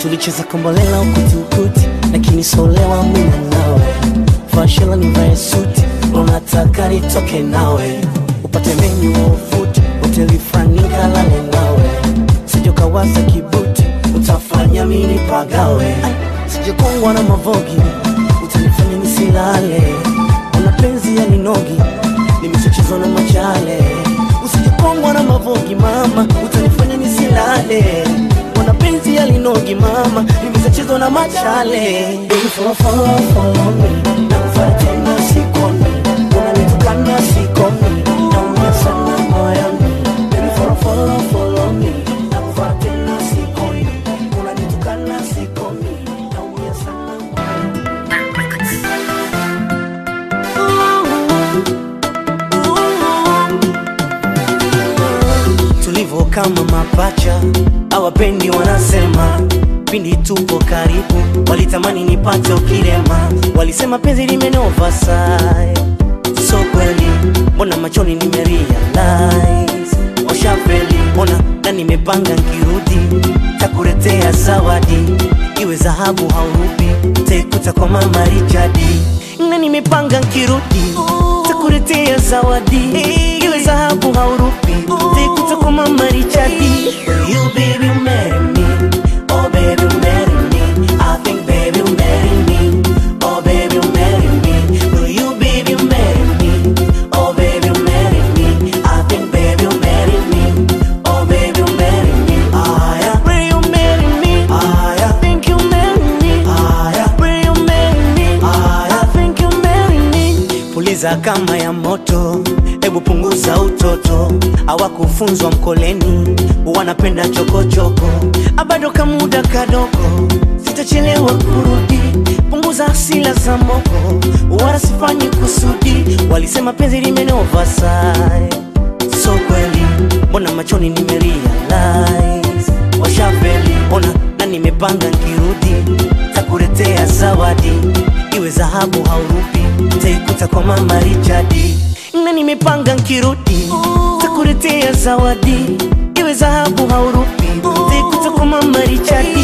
tulicheza kombolela ukutiukuti lakini solewa mina nawe fashila nivae suti unataka nitoke nawe upate menyu wa ufuti hoteli frani kalale nawe sijokawaza kibuti utafanya mini pagawe sijokongwa na mavogi utanifanya nisilale una penzi ya ninogi nimesachezwa na machale usijokongwa na mavogi mama utanifanya nisilale una penzi ya linogi mama nimesachezwa na machale Baby, follow, follow, follow me. Nakufuata tena sikomi unanitukana sikomi naumia sana moyoni Baby, follow, follow, follow me. Nakufuata tena sikomi unanitukana sikomi naumia sana tulivyo kama mapacha awapendi wanasema pindi tupo karibu walitamani nipate ukirema walisema penzi limenova sai so kweli mbona machoni nimerealize washafeli mbona na nimepanga nkirudi takuletea zawadi iwe dhahabu haurubi taikuta kwa mama richadi na nimepanga nkirudi takuletea zawadi iwe dhahabu haurubi taikuta kwa mama richadi you baby marry me oh baby marry me I think baby marry me oh baby marry me will you baby marry me oh baby marry me I think baby marry me oh baby marry me ah yeah will you marry me ah yeah think you marry me ah yeah will you marry me ah yeah I think you marry me puliza kama ya moto hebu punguza utoto hawakufunzwa mkoleni wanapenda chokochoko abado kamuda kadogo sitachelewa kurudi punguza asila za moko wala sifanyi kusudi walisema penzi limenova sai so kweli mbona machoni nimerealize washafeli ona na nimepanga nkirudi takuletea zawadi iwe dhahabu haurupi taikuta kwa mama richadi na nimepanga nkirudi takuletea zawadi iwe dhahabu haurupi taikuta kwa mama richadi